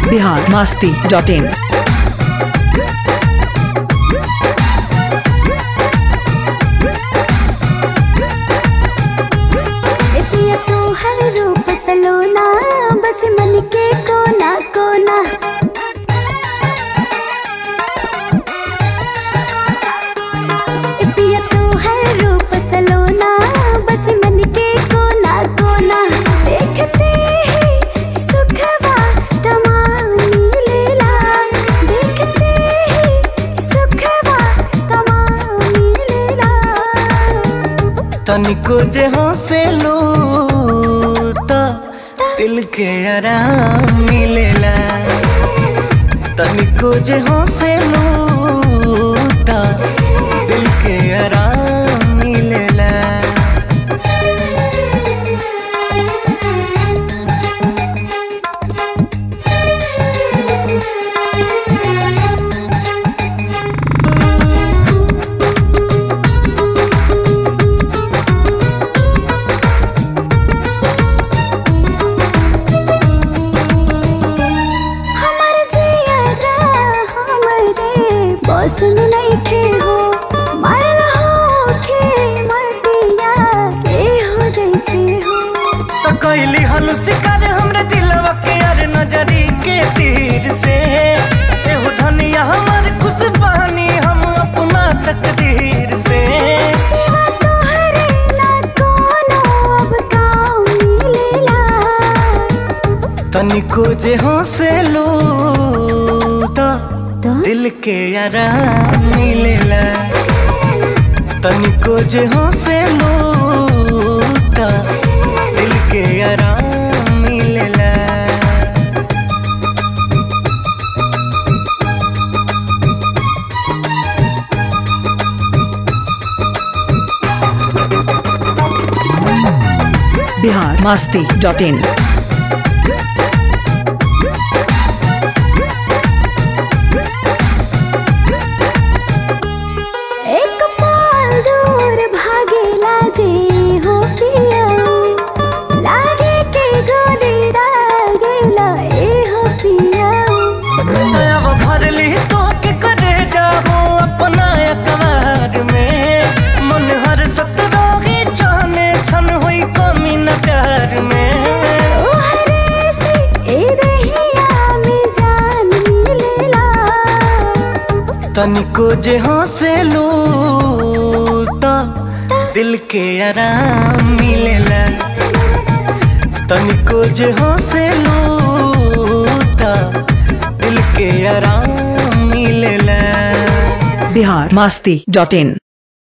Bihar Masti dot in एतिया तो हर रूप सलोना बस मन के कोना कोना एतिया तो हर रूप सलोना बस मन के कोना कोना देखते ही सुखवा तमाम मिलेला देखते ही सुखवा तमाम मिलेला तनिको जे हंसेलू तो दिल के आराम मिलेला तनिको जे हंसेलू तो दिल के आराम मिलेला हमर जियरा हमरे बस में नइखे हो मरल होखे मतिया के हो जैसे हो तो कैली हलू शिकार हमरे दिलवा के अर नजरी के तीर से एहो धनिया हमर खुश बहानी हम अपना तकदीर से सिवा तोहरे ना कोनो अब काम मिलेला तनिको जे हंसेलू तो तो दिल के आराम मिलेला तनिको जे हंसेलू तो दिल के आराम मिलेला बिहार मस्ती डॉट इन एक पाल दूर भागेला जे हो पिया लागे के गोली दागेला ए हो पिया अब भरली तो के करे जाहो अपना अकबार में मन हर सतरोगी छाने छन हुई कमी न प्यार में ओ हरे से ए दहिया में जान मिलेला तनिको जे हंसेलू तो दिल के आराम मिलेला तनिको जे हंसेलू तो दिल के आराम मिलेला बिहार मस्ती डॉट इन